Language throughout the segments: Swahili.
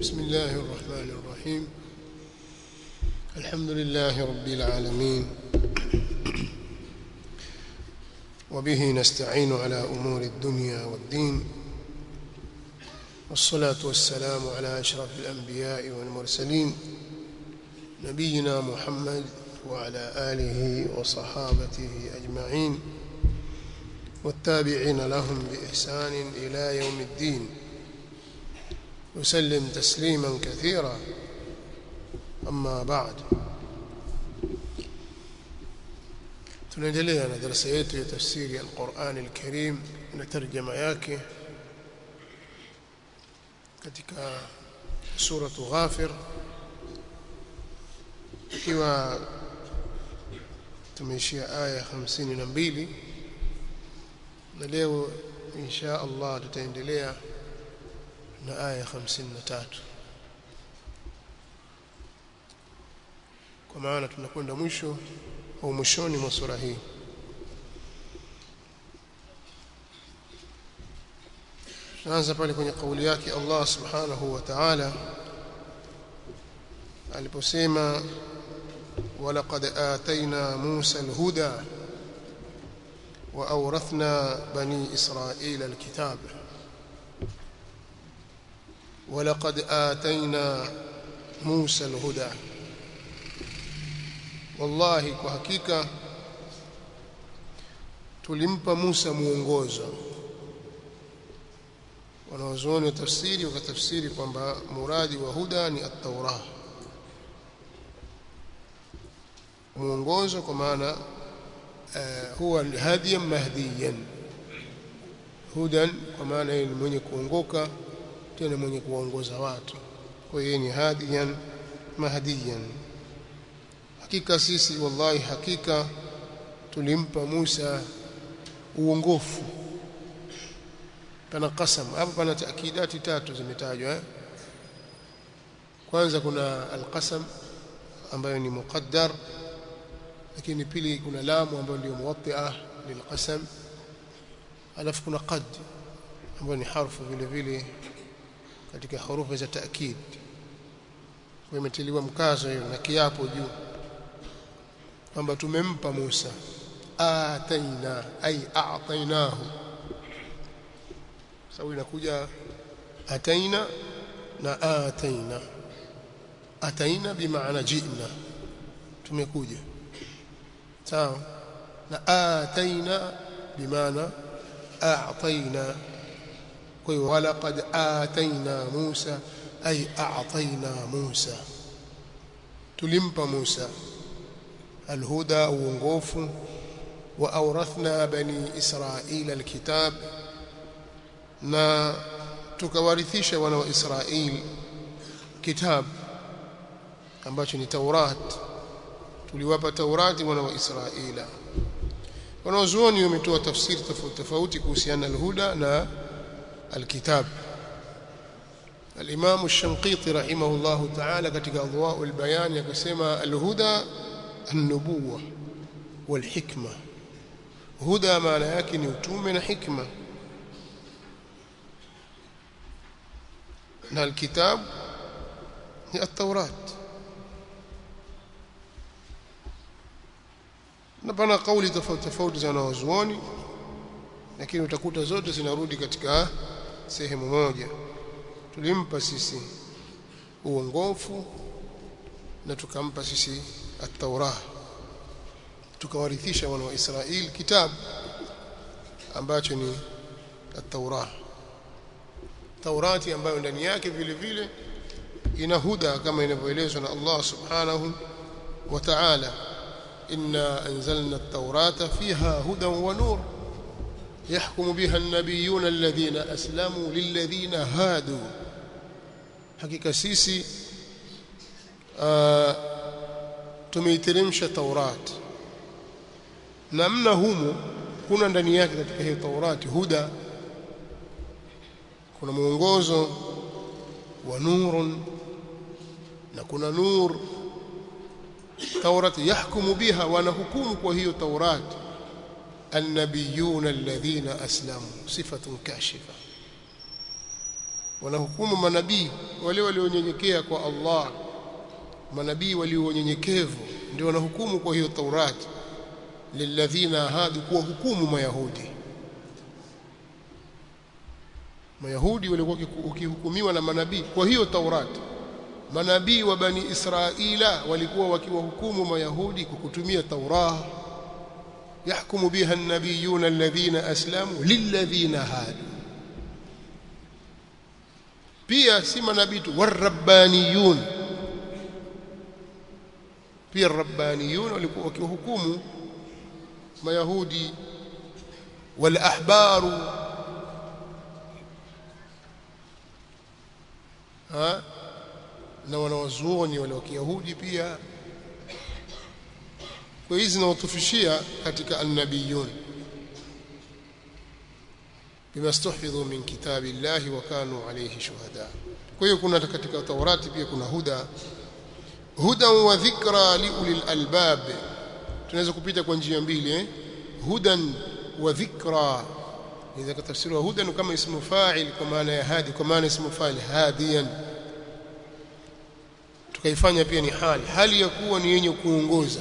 بسم الله الرحمن الرحيم الحمد لله رب العالمين وبه نستعين على أمور الدنيا والدين والصلاة والسلام على أشرف الأنبياء والمرسلين نبينا محمد وعلى آله وصحابته أجمعين والتابعين لهم بإحسان إلى يوم الدين وسلم تسليما كثيرا أما بعد tunaendelea na darasa yetu ya tafsiri ya Qur'an al-Karim na tarjama yake katika suratu Ghafir ikiwa tumeishia aya 52 na leo insha Allah tutaendelea na aya 53 kwa maana tunakwenda mwisho au mwishoni mwa sura hii tunaanza pale kwenye kauli yake Allah subhanahu wa ta'ala aliposema ولقد آتينا موسى الهدى وأورثنا بني إسرائيل الكتاب ولقد آتينا موسى الهدى wallahi kwa hakika tulimpa Musa muongozo wanaozuoni wa tafsiri wakatafsiri kwamba muradi wa huda ni at-Taurah muongozo kwa maana uh, huwa hadiyan mahdiyan hudan kwa maana yeye ni mwenye kuongoka tena mwenye kuongoza watu kwa hiyo ni hadiyan mahdiyan hakika sisi wallahi hakika tulimpa Musa uongofu pana qasam hapo pana taakidati tatu zimetajwa eh? kwanza kuna alqasam ambayo ni muqaddar lakini pili kuna lamu ambayo ndio muwatti'ah lilqasam alafu kuna qad ambayo ni harfu vile vile katika hurufu za taakid kwa imetiliwa mkazo hiyo na kiapo juu kwamba tumempa Musa ataina ay a'tainahu sawa inakuja ataina na ataina ataina bimaana ji'na tumekuja sawa na ataina bimaana a'taina kwa hiyo walaqad ataina Musa ay a'taina Musa tulimpa Musa الهدى uongofu واورثنا بني اسرائيل الكتاب na tukawarithisha wana wa Israeli kitab ambacho ni Taurat tuliwapa Taurati wana wa Israeli wanaozuoni wametoa tafsiri tofauti tofauti kuhusiana na alhuda na alkitab الإمام الشنقيطي رحمه الله تعالى katika أضواء البيان akasema alhuda النبوة والحكمة هدى maana yake ni utume na hikma na alkitab ni at-taurat na pana kauli tofauti tofauti za wanazuoni lakini utakuta zote zinarudi katika sehemu moja tulimpa sisi uongofu na tukampa sisi at-Taurah tukawarithisha wana wa Israeli kitabu ambacho ni at-Taurah Taurati ambayo ndani yake vile vile ina huda kama inavyoelezwa na Allah subhanahu wa ta'ala inna anzalna at-taurata fiha hudan wa nur يحكم بها النبيون الذين أسلموا للذين هادوا حقيقة سيسي آه tumeiteremsha Taurat namna humu kuna ndani yake katika hiyo Taurati huda kuna mwongozo wa nurun na kuna nur Taurat yahkumu biha wanahukumu kwa hiyo Taurat النبيون الذين أسلموا صفة كاشفة wanahukumu manabii wale walionyenyekea kwa Allah manabii walionyenyekevu ndio wanahukumu kwa hiyo Taurati lilladhina hadu kuwa hukumu mayahudi mayahudi walikuwa wakihukumiwa na manabii kwa hiyo Taurati manabii wa bani Israila walikuwa wakiwahukumu mayahudi kwa kutumia Taurah يحكم بها النبيون الذين أسلموا للذين هادوا pia si manabii tu warabbaniyun pia rabbaniyun walikuwa wakihukumu mayahudi wal ahbaru ha na wanawazuoni wale wa kiyahudi pia kwa hizi zinawatufishia katika annabiyun bima stuhfidhu min kitabi llahi wa kanu alayhi shuhada kwa hiyo kuna katika taurati pia kuna huda hudan wa dhikra liulil albab tunaweza kupita kwa njia mbili eh hudan wa dhikra idha katafsiriwa hudan kama ismu fa'il kwa maana ya hadi kwa maana ismu fa'il hadiyan tukaifanya pia ni hali hali ya kuwa ni yenye kuongoza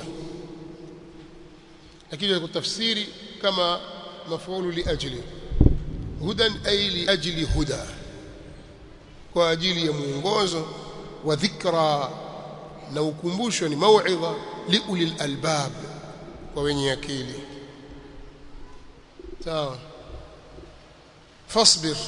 lakini kutafsiri kama mafuulu li ajli hudan ay li ajli huda kwa ajili ya muongozo wa dhikra na ukumbusho ni mauidha li ulil albab kwa wenye akili sawa fasbir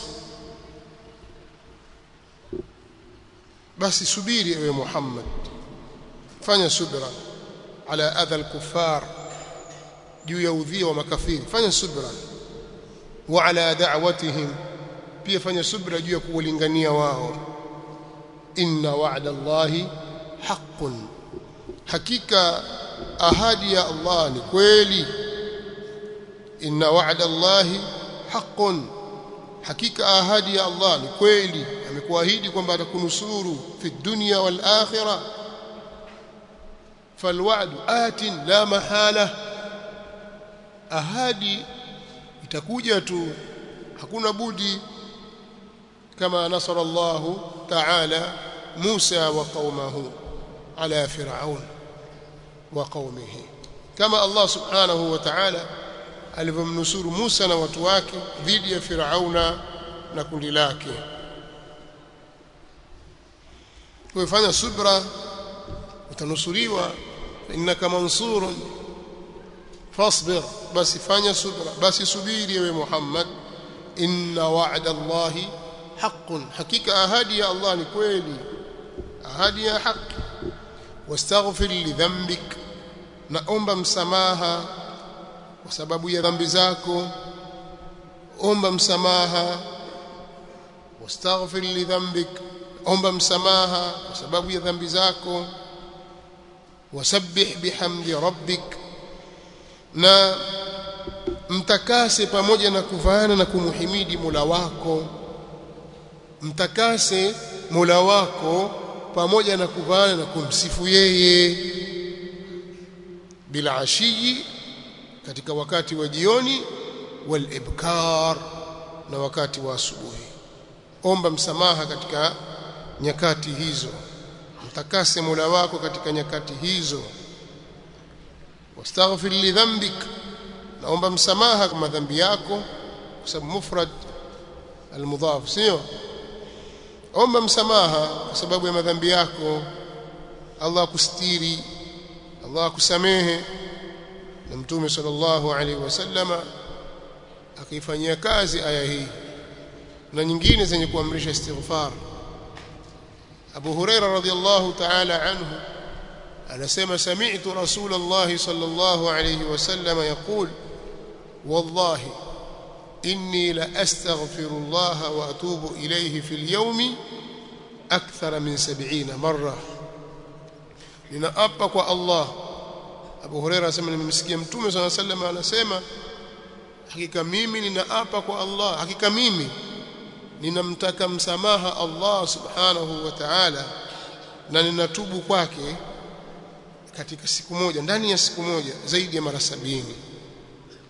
basi subiri ewe Muhammad fanya subra ala adha al-kuffar juu ya udhia wa makafiri fanya subra wa ala da'watihim pia fanya subra juu ya kuwalingania wao inna wa'da Allahi haqqun hakika ahadi ya Allah ni kweli inna wa'da Allahi haqqun hakika ahadi ya Allah ni kweli amekuahidi kwamba atakunusuru fi dunya wal akhirah falwa'du atin la mahala ahadi itakuja tu hakuna budi kama nasara Allah ta'ala Musa wa qaumahu ala fir'aun wa qaumihi kama Allah subhanahu wa ta'ala alivyomnusuru Musa na watu wake dhidi ya Firauna na kundi lake kufanya subra utanusuriwa innaka mansurun fasbir basi fanya subra basi subiri ewe Muhammad inna wa'da Allahi haqqun hakika ahadi ya Allah ni kweli ahadi ya haki wastaghfir li dhanbik naomba msamaha kwa sababu ya dhambi zako omba msamaha wastaghfir li dhanbik omba msamaha kwa sababu ya dhambi zako wasabbih bihamdi rabbik na mtakase pamoja na kuvaana na kumuhimidi Mola wako mtakase Mola wako pamoja na kuvaana na kumsifu yeye bila ashiyi katika wakati wa jioni wal ibkar na wakati wa asubuhi omba msamaha katika nyakati hizo mtakase Mola wako katika nyakati hizo wastaghfir li dhanbik naomba msamaha kwa madhambi yako kwa sababu mufrad almudhaf sio omba msamaha kwa sababu ya madhambi yako Allah akustiri Allah akusamehe na mtume sallallahu alaihi wasallama akaifanyia kazi aya hii na nyingine zenye kuamrisha istighfar Abu Huraira radhiyallahu ta'ala anhu anasema sami'tu Rasulullah sallallahu alayhi wasallam yaqul wallahi inni la astaghfirullah wa atubu ilayhi fil yawmi akthar min 70 marra ninaapa kwa Allah Abu Huraira anasema nimemsikia Mtume صلى الله عليه وسلم anasema hakika mimi ninaapa kwa Allah hakika mimi ninamtaka msamaha Allah subhanahu wa ta'ala na ninatubu kwake katika siku moja ndani ya siku moja zaidi ya mara sabini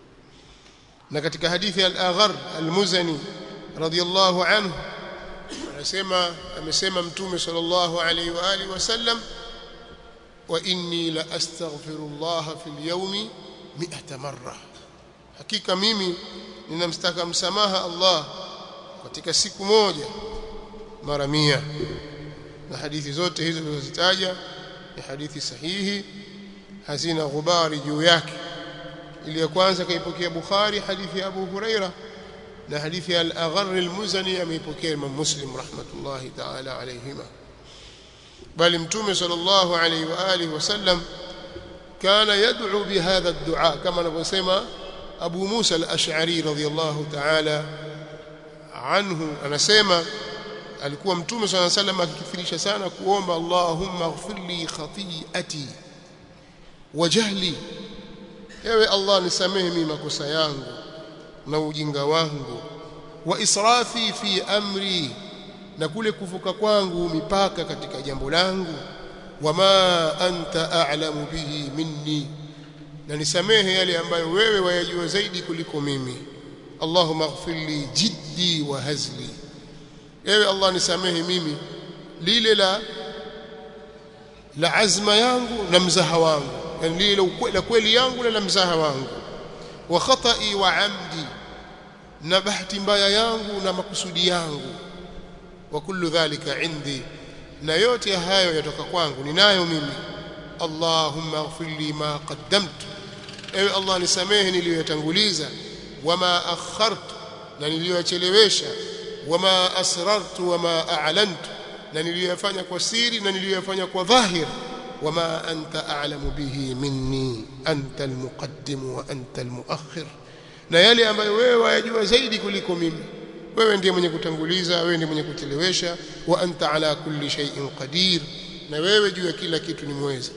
na katika hadithi al-Aghar al-Muzani radiyallahu anhu anasema amesema mtume sallallahu alaihi wa alihi wasallam wa inni la astaghfirullah fil yawmi 100 marra hakika mimi ninamstaka msamaha Allah katika siku moja mara mia na hadithi zote hizo zilizozitaja ni hadithi sahihi hazina ghubari juu yake ile ya kwanza kaipokea Bukhari hadithi ya Abu Huraira na hadithi ya al-Agharr al-Muzani ameipokea Imam Muslim rahmatullahi ta'ala alayhima bali mtume sallallahu alayhi wa alihi wasallam kana yad'u bihadha ad-du'a kama anavyosema Abu Musa al-Ash'ari radhiyallahu ta'ala anhu anasema alikuwa mtume sallallahu alayhi wasallam akikithirisha sana kuomba Allahumma ighfir li khati'ati wa jahli ewe Allah nisamehe mimi makosa yangu na ujinga wangu wa israfi fi amri na kule kuvuka kwangu mipaka katika jambo langu wama anta a'lamu bihi minni na nisamehe yale ambayo wewe wayajua zaidi kuliko mimi Allahumma ighfir li jiddi wa hazli ewe Allah nisamehe mimi lile la la azma yangu na mzaha wangu yani lile la kweli yangu na la mzaha wangu wa khata'i wa amdi na bahati mbaya yangu na makusudi yangu wa kullu dhalika indi na yote hayo yatoka kwangu ninayo mimi Allahumma ighfir li ma qaddamtu ewe Allah nisamehe niliyotanguliza wama akhartu na niliyochelewesha wama asrartu wama a'lantu na niliyofanya kwa siri na niliyofanya kwa dhahir wama anta a'lamu bihi minni anta almuqaddim wa anta almuakhir na yale ambayo wewe wayajua zaidi kuliko mimi wewe ndiye mwenye kutanguliza wewe ndiye mwenye kuchelewesha wa anta ala kulli shay'in qadir na wewe juu ya kila kitu ni mweza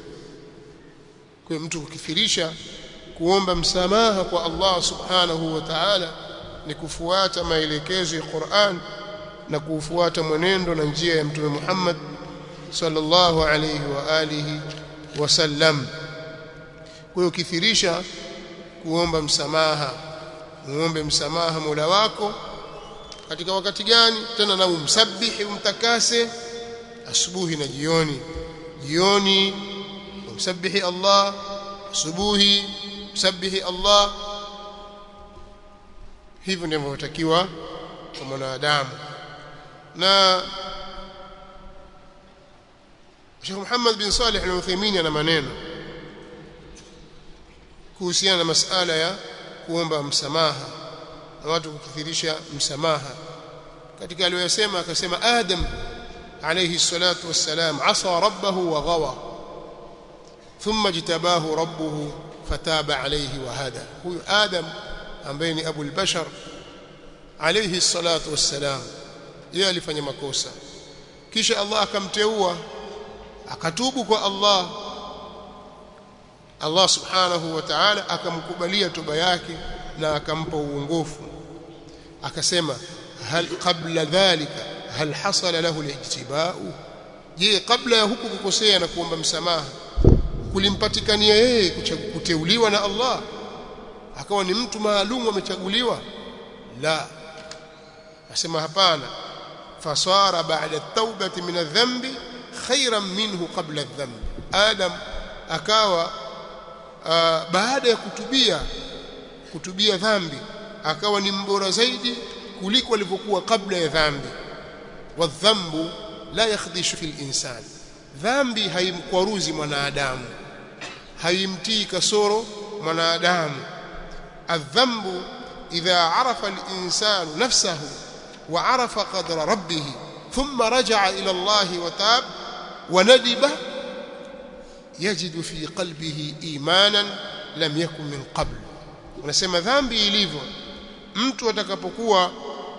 kwa mtu kukithirisha kuomba msamaha kwa Allah subhanahu wa ta'ala ni kufuata maelekezo ya Qur'an na kufuata mwenendo na njia ya mtume Muhammad sallallahu alayhi wa alihi wasallam kwa hiyo kithirisha kuomba msamaha muombe msamaha Mola wako katika wakati gani tena na umsabihi umtakase asubuhi na jioni jioni umsabihi Allah asubuhi msabihi Allah hivyo ndivyo inatakiwa kwa mwanadamu na Sheikh Muhammad bin Salih al-Uthaymeen ana maneno kuhusiana na masala ya kuomba msamaha na watu kukithirisha msamaha katika aliyosema akasema Adam alayhi salatu wassalam asa rabbahu wa ghawa thumma jitabahu rabbuhu fataba alayhi wa hada huyu Adam ambaye ni Abu al-Bashar alayhi salatu wassalam yeye alifanya makosa kisha Allah akamteua akatubu kwa Allah Allah subhanahu wa ta'ala akamkubalia toba yake na akampa uongofu akasema hal qabla dhalika hal hasala lahu al-ijtiba'u je kabla ya huku kukosea na kuomba msamaha kulimpatikania yeye kuteuliwa na Allah akawa ni mtu maalum amechaguliwa la asema hapana fasara ba'da at-taubati min adh-dhanbi khairan minhu qabla adh-dhanb adam akawa uh, baada ya kutubia kutubia dhambi akawa ni mbora zaidi kuliko alivyokuwa kabla ya dhambi wadhambu la yakhdhishu fil insan dhambi haimkwaruzi mwanadamu haimtii kasoro mwanadamu adhambu idha arafa al-insanu nafsahu wa arafa qadra rabbih thumma raja'a ila Allah wa tab wa nadiba yajidu fi qalbihi imanan lam yakun min qabl unasema dhambi ilivyo mtu atakapokuwa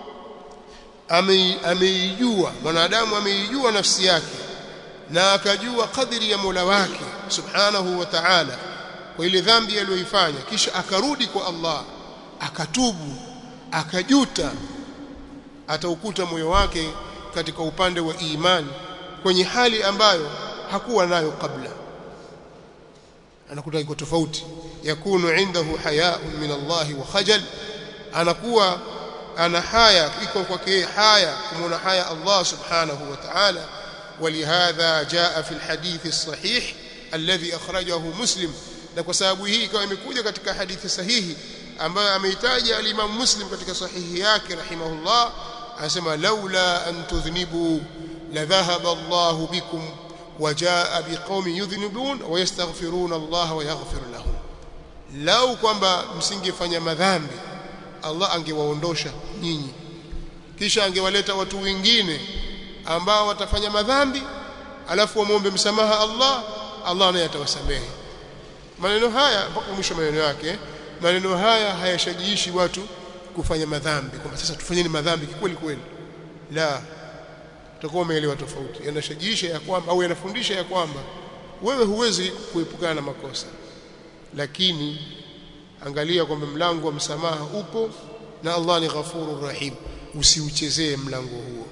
ameijua mwanadamu ameijua nafsi yake na akajua kadri ya Mola wake subhanahu wa ta'ala kwa ile dhambi aliyoifanya kisha akarudi kwa Allah akatubu akajuta ataukuta moyo wake katika upande wa imani kwenye hali ambayo hakuwa nayo kabla anakuta iko tofauti yakunu indahu haya'un min Allah wa khajal anakuwa ana haya iko kwake haya kumwona haya Allah subhanahu wa ta'ala ولهذا جاء في الحديث الصحيح الذي أخرجه مسلم na kwa sababu hii ikawa imekuja katika hadithi sahihi ambayo ameitaja al-Imam Muslim katika sahihi yake rahimahullah anasema laula an tudhnibu la dhahaba Allah bikum wa jaa biqaumin yudhnibun wa yastaghfiruna Allah wa yaghfir lahum lau kwamba msingefanya madhambi Allah angewaondosha nyinyi kisha angewaleta watu wengine ambao watafanya madhambi alafu wamwombe msamaha Allah Allah naye atawasamehe maneno haya mpaka mwisho maneno yake maneno haya hayashajiishi watu kufanya madhambi kwamba sasa tufanyeni madhambi kweli kweli la utakuwa umeelewa tofauti yanashajiisha ya kwamba au yanafundisha ya kwamba wewe huwezi kuepukana na makosa lakini angalia kwamba mlango wa msamaha upo na Allah ni ghafurur rahim usiuchezee mlango huo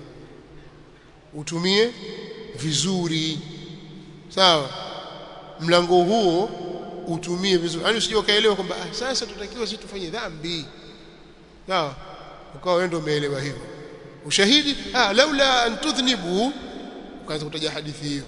utumie vizuri sawa mlango huo utumie vizuri yani usije ukaelewa kwamba ah, sasa tutakiwa sisi tufanye dhambi sawa ukawa wewe ndio umeelewa hivyo ushahidi ah laula an tudhnibu ukaanza kutaja hadithi hiyo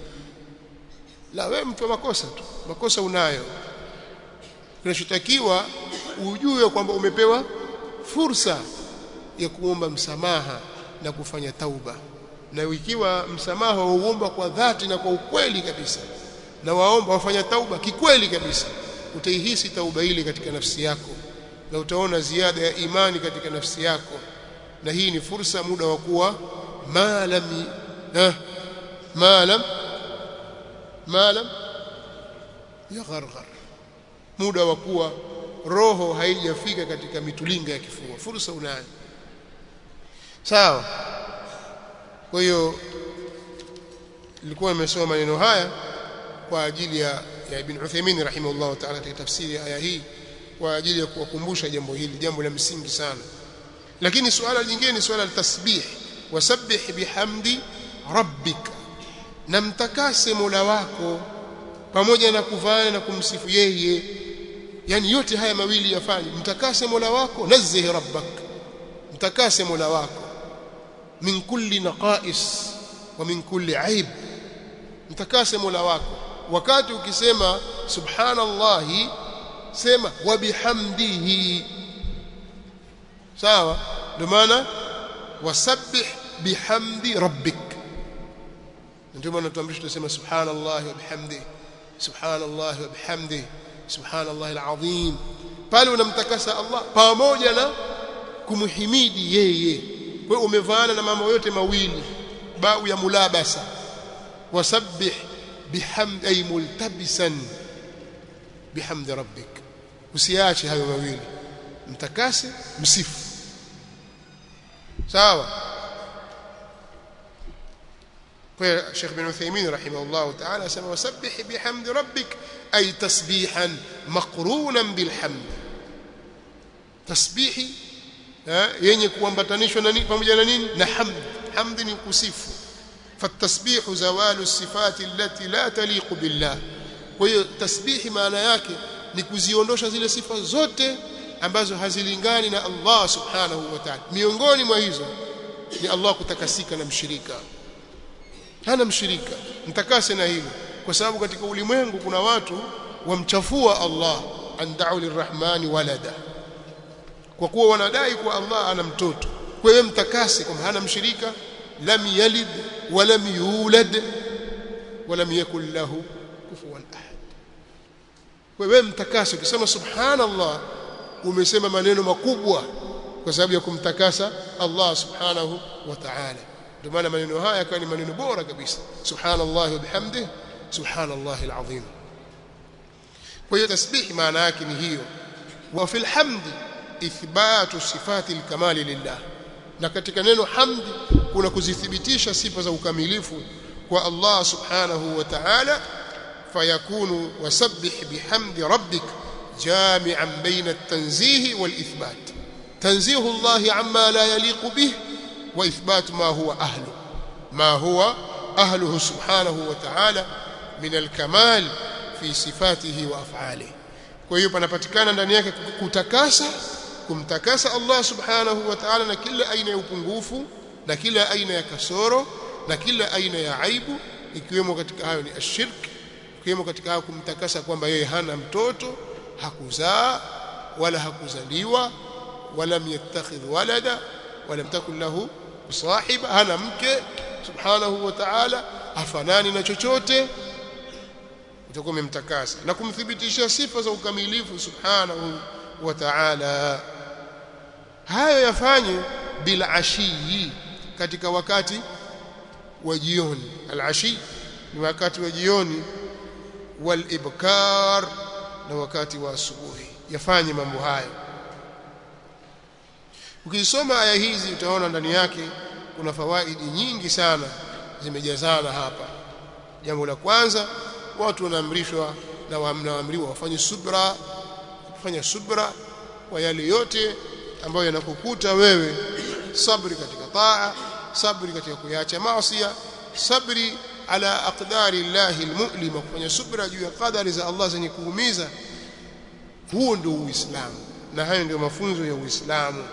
la wewe mtu wa makosa tu makosa unayo kinachotakiwa ujue kwamba umepewa fursa ya kuomba msamaha na kufanya tauba na ikiwa msamaha wauomba kwa dhati na kwa ukweli kabisa na waomba wafanya tauba kikweli kabisa utaihisi tauba ile katika nafsi yako na utaona ziada ya imani katika nafsi yako na hii ni fursa muda wa kuwa maalam eh maalam maalam yagharghar muda wa kuwa roho haijafika katika mitulinga ya kifua fursa unayo sawa kwa hiyo nilikuwa nimesoma maneno haya kwa ajili ya, ya Ibn Uthaymeen rahimahullah ta'ala katika tafsiri ya aya hii kwa ajili ya kuwakumbusha jambo hili jambo la msingi sana lakini suala jingine ni suala la tasbih wasabbih bihamdi rabbika na mtakase Mola wako pamoja na kuvana na kumsifu yeye yani yote haya mawili yafanye mtakase Mola wako nazih rabbak mtakase Mola wako min kulli naqais wa min kulli aib mtakase Mola wako wakati ukisema subhanallahi sema wa bihamdihi sawa ndio maana wasabbih bihamdi rabbik ndio maana tuamrisha tuseme subhanallahi wa bihamdihi subhanallahi wa bihamdihi subhanallahi alazim pale unamtakasa Allah pamoja na kumhimidi yeye kwa umevaana na mambo yote mawili bau ya mulabasa wasabbih bihamdi ay multabisan bihamdi rabbik usiache hayo mawili mtakase msifu sawa kwa Sheikh bin Uthaymeen rahimahullah ta'ala asema wasabbih bihamdi rabbik ay tasbihan maqrunan bilhamd tasbihi yenye kuambatanishwa na nini pamoja na nini na hamd hamd ni kusifu فالتسبيح زوال الصفات التي لا تليق بالله kwa hiyo tasbihi maana yake ni kuziondosha zile sifa zote ambazo hazilingani na Allah subhanahu wa ta'ala miongoni mwa hizo ni Allah kutakasika na mshirika hana mshirika mtakase na hilo kwa sababu katika ulimwengu kuna watu wamchafua Allah andau lirrahmani walada kwa kuwa wanadai kuwa Allah ana mtoto kwa hiyo mtakase kwamba hana mshirika lam yalid walam yulad walam yakul lahu kufuwan ahad kwa hiyo mtakase ukisema subhanallah umesema maneno makubwa kwa sababu ya kumtakasa Allah subhanahu wa ta'ala ndio maana maneno haya yakawa ni maneno bora kabisa subhanallah wa bihamdihi subhanallah alazim kwa hiyo tasbih maana yake ni hiyo wa fil hamdi ithbatu sifati alkamali lillah na katika neno hamdi kuna kuzithibitisha sifa za ukamilifu kwa Allah subhanahu wa ta'ala fayakunu wasabbih bihamdi rabbik jami'an baina at-tanzih wal-ithbat tanzihu Allah amma la yaliqu bih wa ithbat ma huwa ahlu ma huwa ahluhu subhanahu wa ta'ala min al-kamal fi sifatihi wa af'alihi kwa hiyo panapatikana ndani yake kutakasa kumtakasa Allah subhanahu wa ta'ala na kila aina ya upungufu na kila aina ya kasoro na kila aina ya aibu ikiwemo katika hayo ni ashirk ikiwemo katika hayo kumtakasa kwamba yeye hana mtoto hakuzaa wala hakuzaliwa wala yattakhidh walada wala mtakun lahu sahiba hana mke subhanahu wa ta'ala hafanani na chochote utakuwa umemtakasa na kumthibitishia sifa za ukamilifu subhanahu wa ta'ala hayo yafanye bila ashii katika wakati wa jioni al-ashi ni wakati wa jioni wal ibkar na wakati wa asubuhi yafanye mambo hayo ukisoma aya hizi utaona ndani yake kuna fawaidi nyingi sana zimejazana hapa jambo la kwanza watu wanaamrishwa na wanaamriwa wafanye subra kufanya subra kwa yale yote ambayo yanakukuta wewe sabri katika taa sabri katika kuyaacha maasi sabri ala aqdari llahi almu'lima kufanya subra juu ya qadari za Allah zenye kuumiza huo ndio uislamu na hayo ndio mafunzo ya uislamu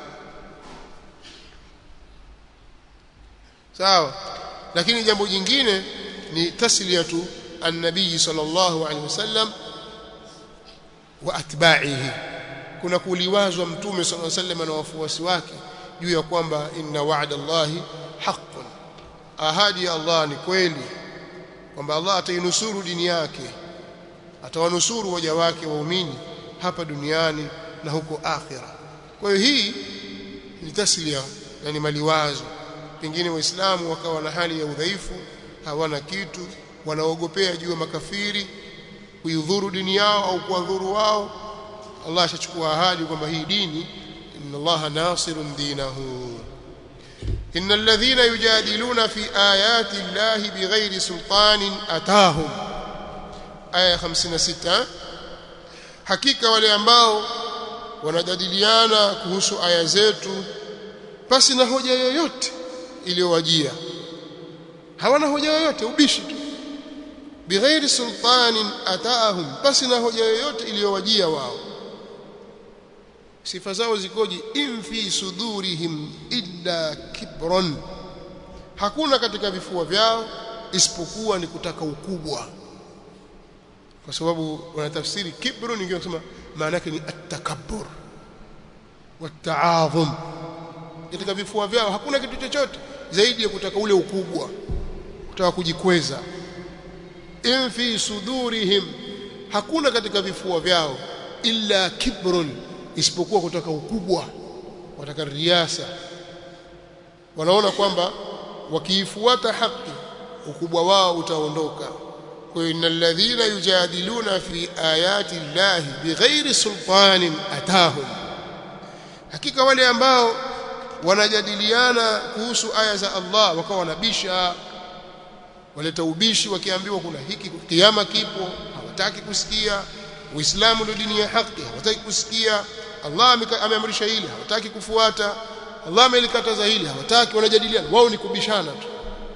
sawa lakini jambo jingine ni tasliyatu an-nabii sallallahu alaihi wasallam wa atba'ihi kuna kuliwazwa mtume sallallahu alaihi wasallam na wafuasi wake juu ya kwamba inna wa'da Allahi haqqun ahadi ya Allah ni kweli kwamba Allah atainusuru dini yake atawanusuru waja wake waumini hapa duniani na huko akhira kwa hiyo hii ni taslia na ni maliwazo pengine waislamu wakawa na hali ya udhaifu hawana kitu wanaogopea juu ya makafiri kuidhuru dini yao au kuwadhuru wao Allah ashachukua ahadi kwamba hii dini inna Allaha nasirun dinahu إن الذين يجادلون في آيات الله بغير سلطان أتاهم آية 56 hakika wale ambao wanajadiliana kuhusu aya zetu basi na hoja yoyote iliyowajia hawana hoja yoyote ubishi tu bighairi sultanin ataahum basi na hoja yoyote iliyowajia wao sifa zao zikoje in fi sudurihim illa kibron hakuna katika vifua vyao isipokuwa ni kutaka ukubwa kwa sababu wanatafsiri kibru ningi wanasema maana yake ni at-takabbur wat-ta'azum katika vifua vyao hakuna kitu chochote zaidi ya kutaka ule ukubwa kutaka kujikweza in fi sudurihim hakuna katika vifua vyao illa kibrun isipokuwa kutaka ukubwa wataka riasa wanaona kwamba wakiifuata haki ukubwa wao utaondoka kwa hiyo innal ladhina yujadiluna fi ayati llahi bighairi sultanin atahum hakika wale ambao wanajadiliana kuhusu aya za Allah wakawa wanabisha waleta ubishi wakiambiwa kuna hiki kiama kipo hawataki kusikia Uislamu ndio dini ya haki hawataki kusikia Allah ameamrisha hili hawataki kufuata Allah amelikataza hili hawataki wanajadiliana wao ni kubishana tu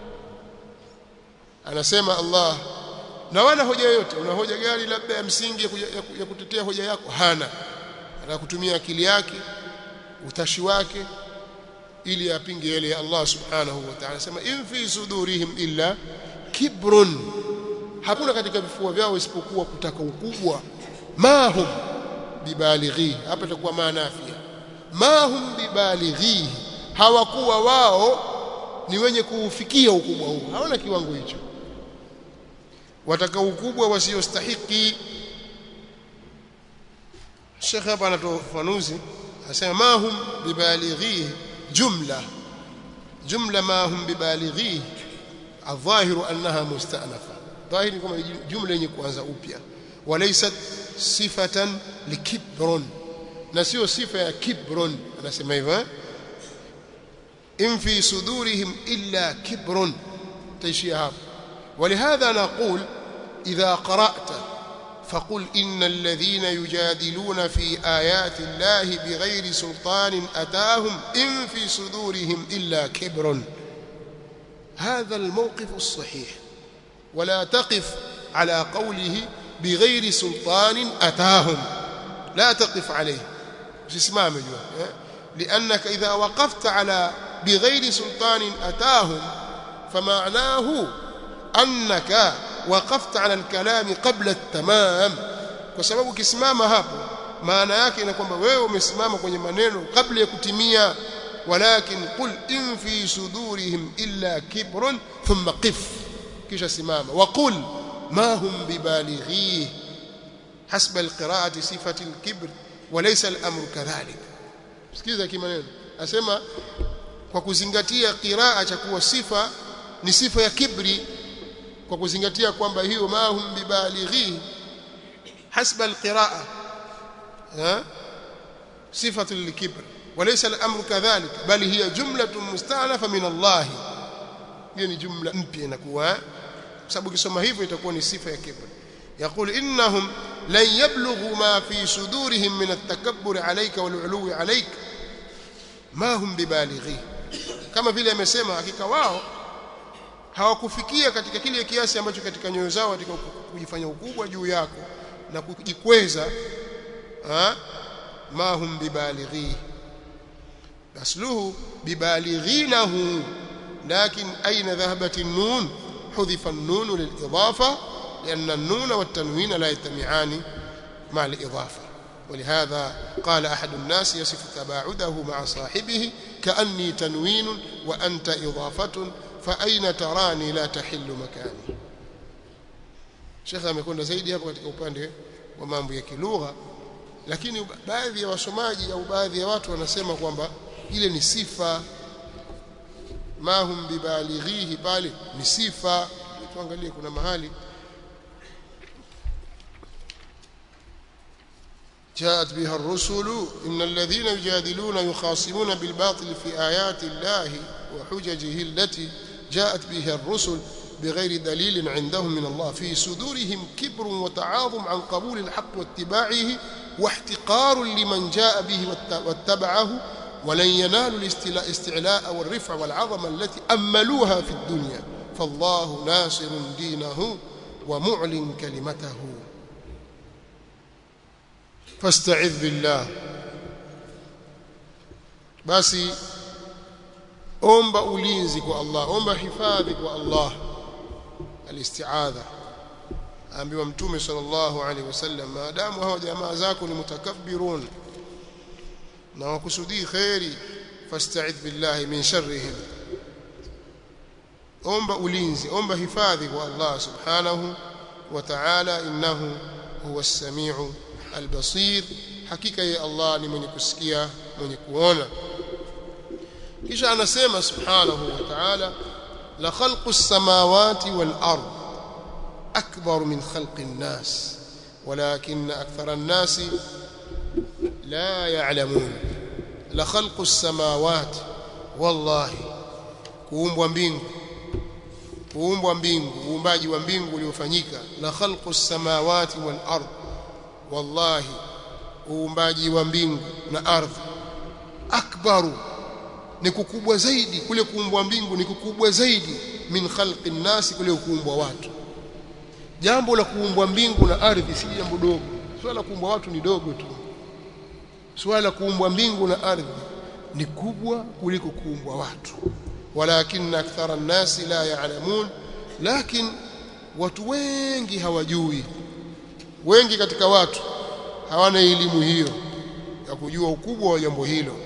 anasema Allah na wana hoja yoyote una hoja gani labda ya msingi ya, kuja, ya, ya kutetea hoja yako hana anataka kutumia akili yake utashi wake ili apinge yale ya Allah subhanahu wa ta'ala anasema in fi sudurihim illa kibrun hakuna katika vifua vyao isipokuwa kutaka ukubwa mahum bibalighi hapa itakuwa maanafia mahum bibalighi hawakuwa wao ni wenye kuufikia ukubwa huu hawana kiwango hicho wataka ukubwa wasiostahiki Sheikh hapa anatoa ufafanuzi anasema mahum bibalighi jumla jumla mahum bibalighi الظاهر انها مستأنفه ظاهر كما جمله yenye kuanza upya walaysat sifatan likibron na sio sifa ya kibron anasema hivyo in fi sudurihim illa kibron taishia hapo ولهذا نقول إذا قرأت فقل إن الذين يجادلون في آيات الله بغير سلطان أتاهم إن في صدورهم إلا كبر هذا الموقف الصحيح ولا تقف على قوله بغير سلطان أتاهم لا تقف عليه usisimame jua eh? liannaka idha waqafta ala bighairi sultanin atahum فمعناه أنك وقفت على الكلام قبل التمام kwa sababu ukisimama hapo maana yake ina kwamba wewe umesimama kwenye maneno kabla ya kutimia walakin qul in fi sudurihim illa kibrun thumma qif kisha simama wa qul ma hum bibalighi hasba alqira'ati sifati alkibr walaysa al-amru kadhalik sikiza kimaneno asema kwa kuzingatia qiraa cha kuwa sifa ni sifa ya kibri kwa kuzingatia kwamba hiyo ma hum bibalighi hasba alqiraa صفه للكبر وليس الامر كذلك بل هي جمله مستانفه من الله hiyo ni jumla mpya inakuwa sababu ukisoma hivyo itakuwa ni sifa ya kibr يقول انهم لن يبلغوا ما في صدورهم من التكبر عليك والعلو عليك ما هم ببالغي kama vile amesema hakika wao hawakufikia katika kile kiasi ambacho katika nyoyo zao katika kujifanya ukubwa juu yako na kujikweza ما هم ببالغيه أصله ببالغينه لكن أين ذهبت النون حذف النون للإضافة لأن النون والتنوين لا يجتمعان مع الإضافة ولهذا قال أحد الناس يصف تباعده مع صاحبه كأني تنوين وأنت إضافة فأين تراني لا تحل مكاني شيخ amekwenda zaidi hapo katika upande wa mambo ya kilugha lakini baadhi ya wasomaji au baadhi ya watu wanasema kwamba ile ni sifa mahum bibalighihi pale ni sifa tuangalie kuna mahali جاءت بها الرسل إن الذين يجادلون يخاصمون بالباطل في آيات الله وحججه التي جاءت بها الرسل بغير دليل عندهم من الله في صدورهم كبر وتعاظم عن قبول الحق واتباعه واحتقار لمن جاء به واتبعه ولن ينالوا الاستعلاء والرفع والعظمة التي أملوها في الدنيا فالله ناصر دينه ومعلن كلمته فاستعذ بالله basi omba ulinzi kwa Allah omba hifadhi kwa Allah alistiadha ambiwa mtume sallallahu alaihi wasallam maadamu hao jamaa zako ni mutakabbirun na wakusudii khairi fasta'idh billahi min sharrihim omba ulinzi omba hifadhi kwa Allah subhanahu wa ta'ala innahu huwa as-sami'u al-basir hakika ya Allah ni mwenye kusikia mwenye kuona kisha anasema subhanahu wa ta'ala la khalqu as-samawati wal ard akbar min khalqi an-nas ولكن أكثر الناس لا يعلمون لخلق السماوات والله kuumbwa mbingu kuumbwa mbingu uumbaji wa mbingu uliofanyika la khalqu samawati wal ard wallahi uumbaji wa mbingu na ardhi akbaru ni kukubwa zaidi kule kuumbwa mbingu ni kukubwa zaidi min khalqi nasi kule kuumbwa watu jambo la kuumbwa mbingu na ardhi si jambo dogo swala la kuumbwa watu ni dogo tu swala la kuumbwa mbingu na ardhi ni kubwa kuliko kuumbwa watu walakin akthara an-nasi la ya'lamun lakin watu wengi hawajui wengi katika watu hawana elimu hiyo ya kujua ukubwa wa jambo hilo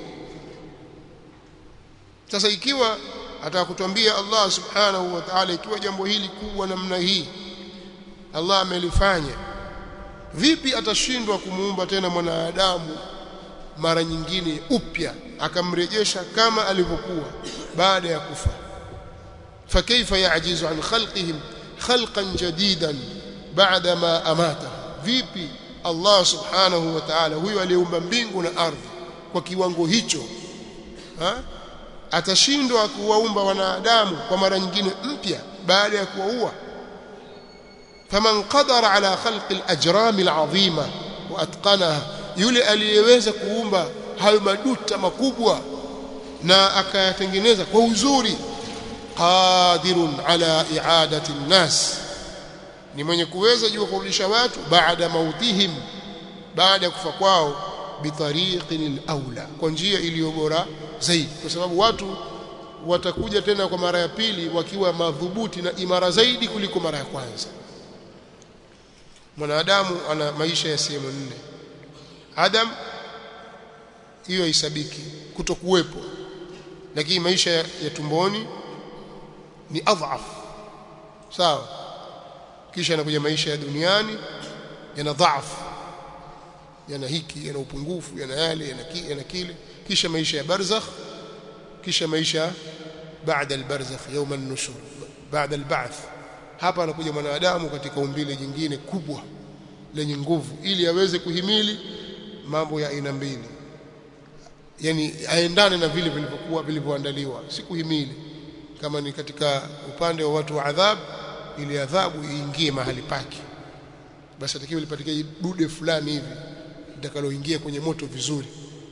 sasa ikiwa atakutuambia Allah subhanahu wa ta'ala ikiwa jambo hili kubwa namna hii Allah amelifanya vipi atashindwa kumuumba tena mwanadamu mara nyingine upya akamrejesha kama alivyokuwa baada ya kufa fakaifa yaajizu an khalqihim khalqan jadidan baada ma amata vipi Allah subhanahu wa ta'ala huyo aliyeumba mbingu na ardhi kwa kiwango hicho ha? atashindwa kuwaumba wanadamu kwa mara nyingine mpya baada ya kuwaua faman qadara ala khalqi al-ajram al-azima wa atqanaha yule aliyeweza kuumba hayo maduta makubwa na akayatengeneza kwa uzuri qadirun ala i'adati an-nas ni mwenye kuweza juu kurudisha watu baada mautihim baada ya kufa kwao bitariqin al-aula kwa njia iliyo bora zaidi kwa sababu watu watakuja tena kwa mara ya pili wakiwa madhubuti na imara zaidi kuliko mara ya kwanza mwanadamu ana maisha ya sehemu nne adam hiyo haisabiki kutokuwepo lakini maisha ya, ya tumboni ni adhaf sawa kisha yanakuja maisha ya duniani yana dhaifu yana hiki yana upungufu yana yale yana, ki, yana kile kisha maisha ya barzakh kisha maisha baada albarzakh يوم النشور baada alba'th hapa anakuja mwanadamu katika umbile jingine kubwa lenye nguvu ili aweze kuhimili mambo ya aina mbili yani aendane na vile vilivyokuwa vilivyoandaliwa si kuhimili kama ni katika upande wa watu wa adhabu ili adhabu iingie mahali pake basi atakiwa lipatikane dude fulani hivi litakaloingia kwenye moto vizuri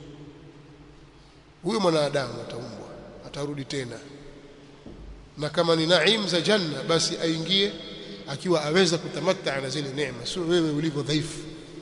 huyo mwanadamu ataumbwa atarudi tena na kama ni naim za janna basi aingie akiwa aweza kutamatta na zile neema sio wewe ulivyo dhaifu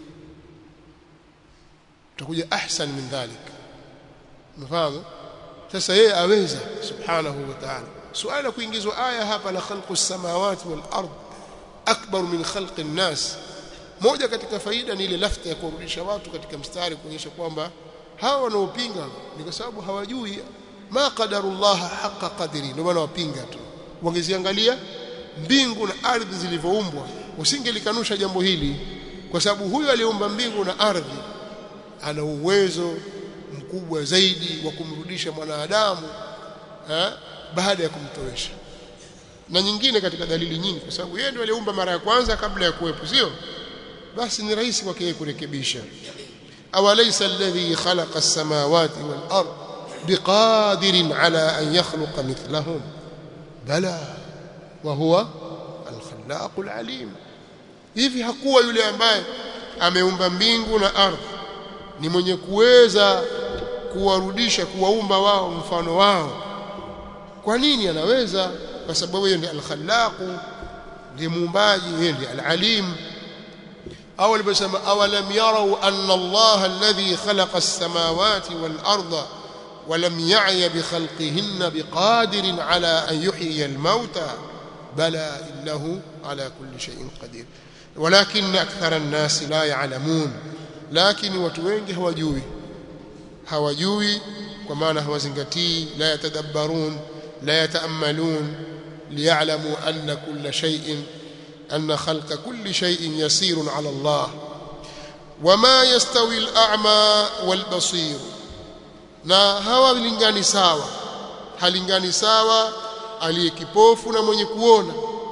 utakuja ahsan min dhalik mfahamu sasa yeye aweza subhanahu wa ta'ala suala kuingizwa aya hapa la khalqu samawati wal ard akbar min khalqi nas moja katika faida ni ile lafta ya kurudisha watu katika mstari kuonyesha kwamba hawa wanaopinga ni kwa sababu hawajui ma qadarullah haqa qadri ndio maana wapinga tu wangeziangalia mbingu na ardhi zilivyoumbwa usingelikanusha jambo hili kwa sababu huyu aliyeumba mbingu na ardhi ana uwezo mkubwa zaidi wa kumrudisha mwanadamu eh, baada ya kumtowesha na nyingine katika dalili nyingi kwa sababu yeye ndiye aliumba mara ya kwanza kabla ya kuwepo sio basi ni rahisi kwake yeye kurekebisha awalaysa alladhi khalaqa as-samawati wal ard biqadirin ala an yakhluqa mithlahum bala wa huwa al-khallaq al-alim hivi hakuwa yule ambaye ameumba mbingu na ardhi ni mwenye kuweza kuwarudisha kuwaumba wao mfano wao kwa nini anaweza kwa sababu yeye ndiye al-khallaq ndiye muumbaji yeye ndiye al-alim au aliposema awalam yarau anna Allah alladhi khalaqa as-samawati wal-ardha ولم يعي بخلقهن بقادر على أن يحيي الموتى بلى إنه على كل شيء قدير ولكن أكثر الناس لا يعلمون لكن وتوينج hawajui hawajui kwa maana hawazingatii la yatadabbarun la yataamalun liya'lamu anna kulla shay'in anna khalqa kulli shay'in yasirun 'ala Allah wama yastawi al-a'ma wal-basir na hawalingani sawa halingani sawa aliye kipofu na mwenye kuona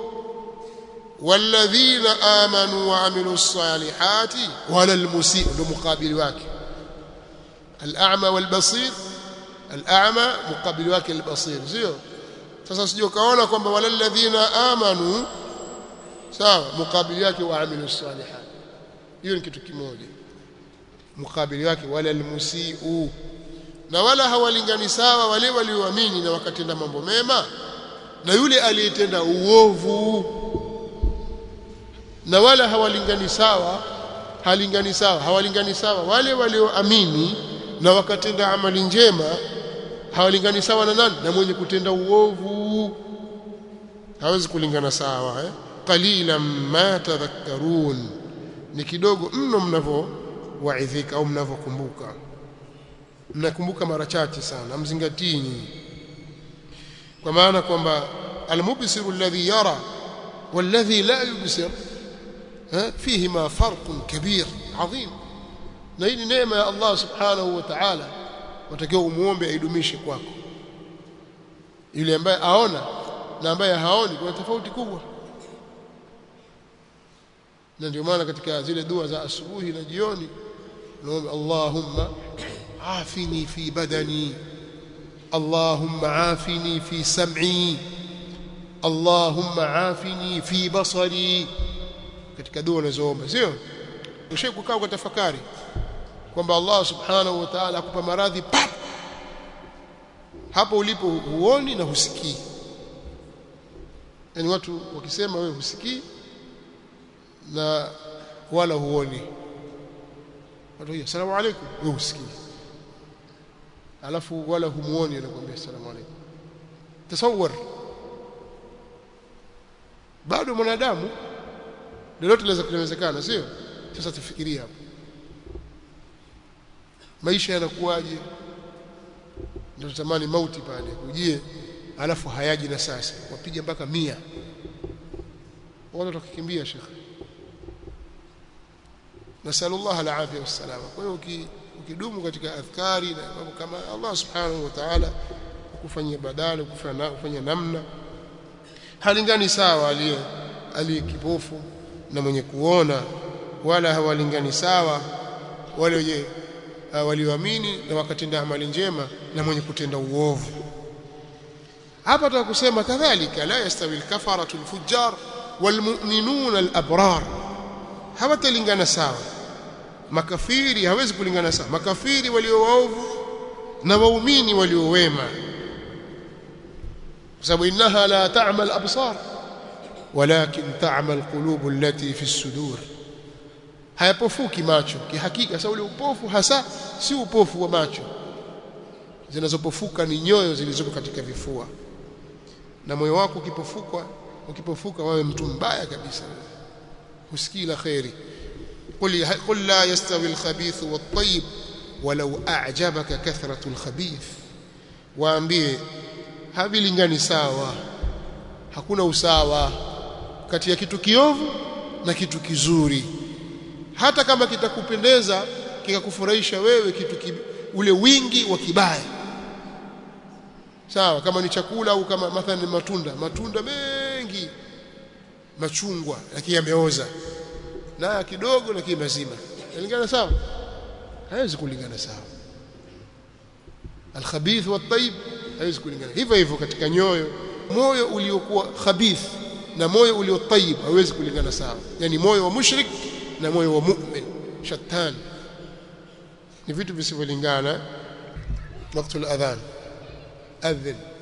walladhina amanu wa amilus salihati wala almusii ndo mukabili wake al-a'ma wal-basir al-a'ma mukabili wake al-basir sio sasa sije kaona kwamba wala alladhina amanu sawa mukabili wake wa amilus salihati hiyo ni kitu kimoja mukabili wake wala almusii na wala hawalingani sawa wale walioamini na wakatenda mambo mema na yule aliyetenda uovu na wala hawalingani sawa halingani sawa hawalingani sawa wale walioamini na wakatenda amali njema hawalingani sawa na nani na mwenye kutenda uovu hawezi kulingana sawa eh qalilan ma tadhakkarun ni kidogo mno mnavyowaidhika au mnavyokumbuka mnakumbuka mara chache sana mzingatii nyinyi kwa maana kwamba almubsiru alladhi yara walladhi la yubsir فيهما فرق كبير عظيم na hii ni neema ya Allah subhanahu wa ta'ala watakiwa umuombe aidumishe kwako yule ambaye aona na ambaye haoni kuna tofauti kubwa na ndio maana katika zile dua za asubuhi na jioni naomba Allahumma عافني في بدني اللهم عافني في سمعي اللهم عافني في بصري katika dua unazoomba sio ushe kukaa kwa tafakari kwamba Allah subhanahu wa ta'ala akupa maradhi pap hapo ulipo huoni na husikii yani watu wakisema wewe husikii na wala huoni watu hiyo asalamu alaykum wewe usikii alafu wala humuoni anakuambia asalamu alaykum tasawwar bado mwanadamu lolote linaweza kuwezekana sio sasa tufikirie hapo maisha yanakuwaje ndio tutamani mauti pale ujie alafu hayaji na sasa wapige mpaka mia watu watakimbia shekhe nasallallahu alafia wassalama kwa hiyo ukidumu katika adhkari na mambo kama Allah subhanahu wa ta'ala kufanyia badala kufanya kufanya namna halingani sawa aliye aliye kipofu na mwenye kuona wala hawalingani sawa wale wenye walioamini na wakatenda amali njema na mwenye kutenda uovu hapa tutaka kusema kadhalika la yastawi al-kafaratu al-fujjar wal-mu'minuna al-abrar hawatalingana sawa makafiri hawezi kulingana sawa makafiri walio waovu na waumini walio wema kwa sababu innaha la ta'mal absar walakin ta'mal qulub allati fi as-sudur hayapofuki macho kihakika sababu ule upofu hasa si upofu wa macho zinazopofuka ni nyoyo zilizopo katika vifua na moyo wako ukipofuka ukipofuka wawe mtu mbaya kabisa husikii la khairi قل قل لا يستوي الخبيث والطيب ولو أعجبك كثرة الخبيث waambie havilingani sawa hakuna usawa kati ya kitu kiovu na kitu kizuri hata kama kitakupendeza kikakufurahisha wewe kitu ki, ule wingi wa kibaya sawa kama ni chakula au kama mathalan matunda matunda mengi machungwa lakini yameoza na kidogo lakini mazima yalingana sawa haiwezi kulingana sawa alkhabith wat-tayyib haiwezi kulingana hivyo hivyo katika nyoyo moyo uliokuwa khabith na moyo ulio tayyib haiwezi kulingana sawa yani moyo wa mushrik na moyo wa mu'min shattan ni vitu visivyolingana wakati al-adhan adhin